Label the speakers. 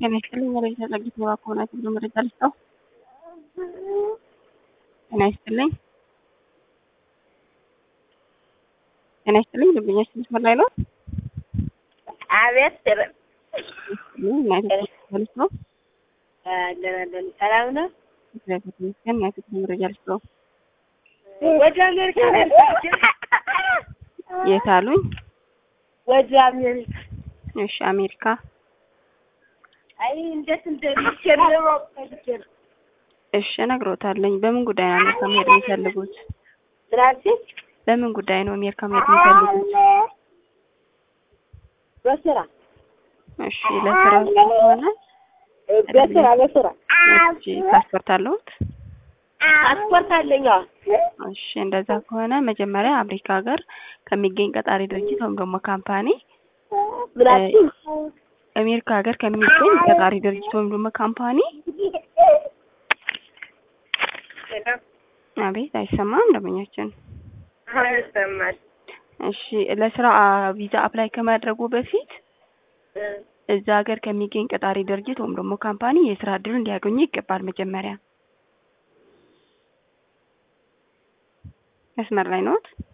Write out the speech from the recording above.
Speaker 1: ጤና ይስጥልኝ መረጃ ጸጊት ነባ ከሆናት ብሎ መረጃ ልስጠው። ጤና ይስጥልኝ ጤና ይስጥልኝ ደንበኛች መስመር ላይ ነው።
Speaker 2: አቤት
Speaker 1: ናይት ነው
Speaker 2: ደናደን ሰላም ነው።
Speaker 1: እግዚአብሔር ይመስገን። ናይት መረጃ ልስጠው።
Speaker 2: ወደ አሜሪካ
Speaker 1: የት አሉኝ?
Speaker 2: ወደ አሜሪካ
Speaker 1: እሺ አሜሪካ
Speaker 2: አይ እንዴት እንደሚችል ለማወቅ ፈልጌ ነው።
Speaker 1: እሺ እነግሮታለኝ። በምን ጉዳይ ነው አሜሪካ መሄድ የሚፈልጉት?
Speaker 2: ስራችን
Speaker 1: በምን ጉዳይ ነው አሜሪካ መሄድ የሚፈልጉት?
Speaker 2: በስራ
Speaker 1: እሺ ለስራ ከሆነ
Speaker 2: በስራ በስራ
Speaker 1: እሺ ፓስፖርት አለዎት?
Speaker 2: ፓስፖርት አለኝ። አዎ
Speaker 1: እሺ እንደዛ ከሆነ መጀመሪያ አሜሪካ ሀገር ከሚገኝ ቀጣሪ ድርጅት ወይም ደግሞ ካምፓኒ
Speaker 2: ምናችን
Speaker 1: አሜሪካ ሀገር ከሚገኝ ቀጣሪ ድርጅት ወይም ደግሞ ካምፓኒ አቤት አይሰማም ደንበኛችን
Speaker 2: ይሰማል።
Speaker 1: እሺ ለስራ ቪዛ አፕላይ ከማድረጉ በፊት እዛ ሀገር ከሚገኝ ቀጣሪ ድርጅት ወይም ደግሞ ካምፓኒ የስራ እድሉን ሊያገኙ ይገባል። መጀመሪያ መስመር ላይ ነዎት?